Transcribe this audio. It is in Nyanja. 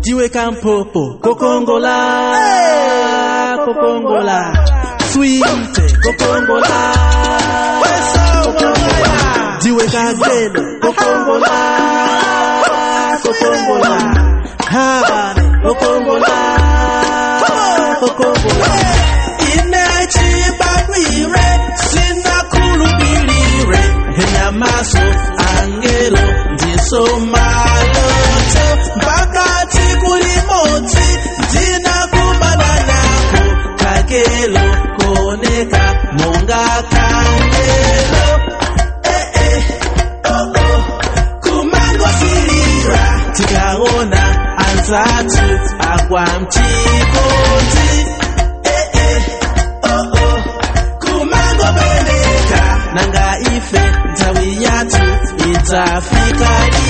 tiweka mpopo kokongola kokongola swite kokongola kokongola tiweka gelo kokongola kokongola habane kokongola kokongola inechibabwire sinakhulupirire enyamaso angelo ndisomaloto mpakati kulimotsi ndinakumana nako kagelo koneka monga kangelo eh, eh, oh, oh. kumangosilira tikaona anzatu agwa mchikondi eh, eh, oh, oh. kumangobeleka nanga ife nthawi yathu idzafika